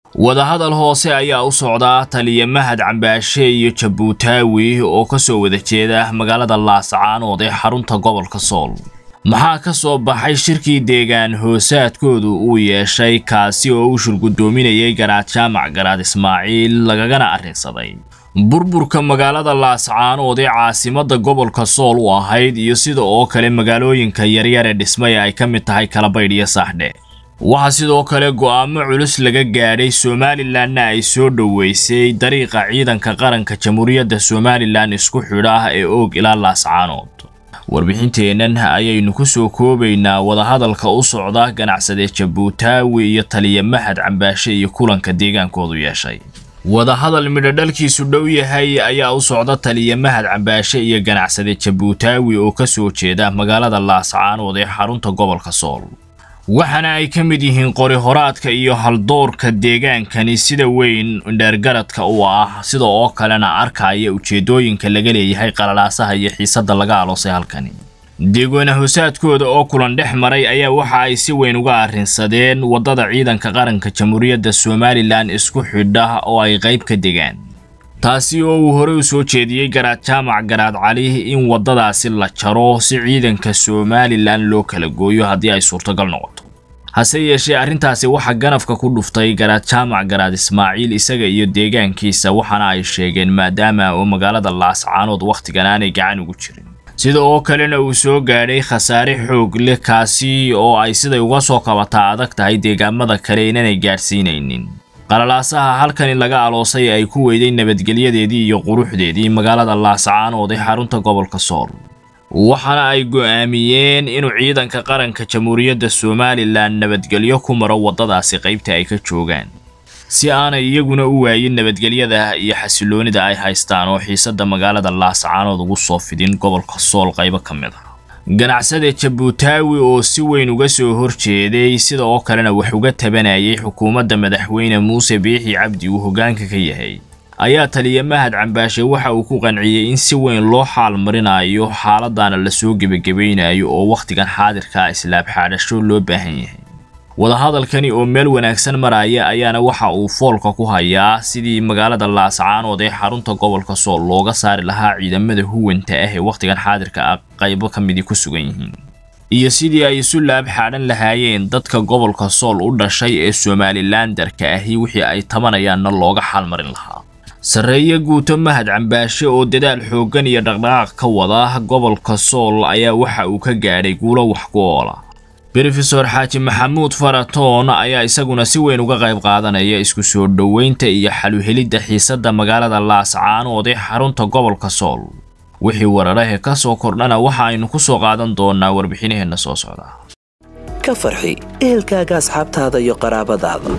wadahadal hoose ayaa u socdaa taliya mahad cambaashe iyo jabuutaawi oo ka soo wada jeeda magaalada laascaanood ee xarunta gobolka sool maxaa ka soo baxay shirkii deegaan hoosaadkoodu uu yeeshay kaasi oo uu shurgudoominayay garaad jaamac garaad ismaaciil lagagana arrinsaday burburka magaalada laascaanood ee caasimadda gobolka sool u ahayd iyo sida oo kale magaalooyinka yaryar ee dhismay ay ka mid tahay kalabaydh iyo saaxdhe waxaa sidoo kale go'aamo culus laga gaadhay somalilanna ay soo dhoweysay dariiqa ciidanka qaranka jamhuuriyadda somalilan isku xidha ah ee oog ilaa laascaanood warbixinteennan ayaynu ku soo koobaynaa wadahadalka u socda ganacsadee jabuutaawi iyo taliya mahad cambaashe iyo kulanka deegaankoodu yeeshay wadahadal midhodhalkiisu dhow yahay ayaa u socda taliya mahad cambaashe iyo ganacsade jabuutaawi oo ka soo jeeda magaalada laascaanood ee xarunta gobolka sool waxaana ay ka mid yihiin qori horaadka iyo haldoorka deegaankani sida weyn dheergaradka u ah sida oo kalena arkaya ujeedooyinka laga leeyahay qalalaasaha iyo xiisadda laga aloosay halkani deegoona hoosaadkooda oo kulan dhex maray ayaa waxa ay si weyn uga arrinsadeen waddada ciidanka qaranka jamhuuriyadda somalilan isku xidha oo ay qayb ka degaan taasi oo uu horey u soo jeediyey garaad jaamac garaad cali in waddadaasi la jaro si ciidanka somalilan loo kala gooyo haddii ay suurtogal noqoto hase yeeshee arrintaasi waxaa ganafka ku dhuftay garaad jaamac garaad ismaaciil isaga iyo deegaankiisa waxaana ay sheegeen maadaama oo magaalada laascaanood wakhtigan aanay gacan ugu jirin sida oo kalena uu soo gaadhay khasaare xoog leh kaasi oo ay siday uga soo kabataa adag tahay deegaamada kale inanay gaadhsiinaynin qalalaasaha halkani laga aloosay ay ku weyday nabadgelyadeedii iyo quruxdeedii magaalada laascaanood ee xarunta gobolka sool waxaana ay go'aamiyeen inuu ciidanka qaranka jamhuuriyadda somalilan nabadgelyo ku maro waddadaasi qaybta ay ka joogaan si aanay iyaguna u waayin nabadgelyada iyo xasiloonida ay haystaan oo xiisadda magaalada laascaanood ugu soo fidin gobolka sool qaybo ka mid ah ganacsade jabuutaawi oo si weyn uga soo horjeeday sida oo kalena wax uga tabanayay xukuumadda madaxweyne muuse biixi cabdi uu hoggaanka ka yahay ayaa taliya mahad cambaashe waxa uu ku qanciyey in si weyn loo xaal marinayo xaaladana lasoo gebagabaynayo oo wakhtigan xaadirkaa islaab xaadhasho loo baahan yahay wadahadalkani oo meel wanaagsan maraya ayaana waxa uu foolka ku hayaa sidii magaalada laascaanood ee xarunta gobolka sool looga saari lahaa ciidamada huwanta ah ee wakhtigan xaadirka ah qaybo ka midii ku sugan yihiin iyo sidii ay isu laab xaadhan lahaayeen dadka gobolka sool u dhashay ee somalilandarka ahi wixii ay tabanayaanna looga xaalmarin lahaa sarreeye guuto mahad cambaashe oo dadaal xooggan iyo dhaqdhaqaaq ka wada gobolka sool ayaa waxa uu ka gaadhay guulo wax ku oola brofesor xaaji maxamuud faratoon ayaa isaguna si weyn uga qayb qaadanaya isku soo dhoweynta iyo xaluhelidda xiisadda magaalada laascaanood ee xarunta gobolka sool wixii wararahe ka soo kordhana waxa aynu ku soo qaadan doonaa warbixinaheenna soo socda ka farxi ehelkaaga asxaabtaada iyo qaraabadaada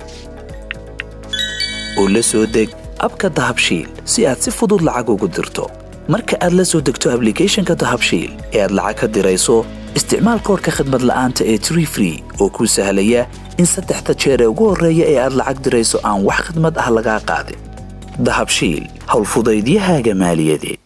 oo la soo deg abka dahabshiil si aad si fudud lacag ugu dirto marka aad la soo degto ablicathonka dahabshiil ee aad lacag ka dirayso isticmaal koorka khadmad la'aanta ee tree free oo kuu sahlaya in saddexda jeer ee ugu horreeya ee aad lacag dirayso aan wax khadmad ah lagaa qaadin dahabshiil howlfudaydiyahaaga maaliyadeed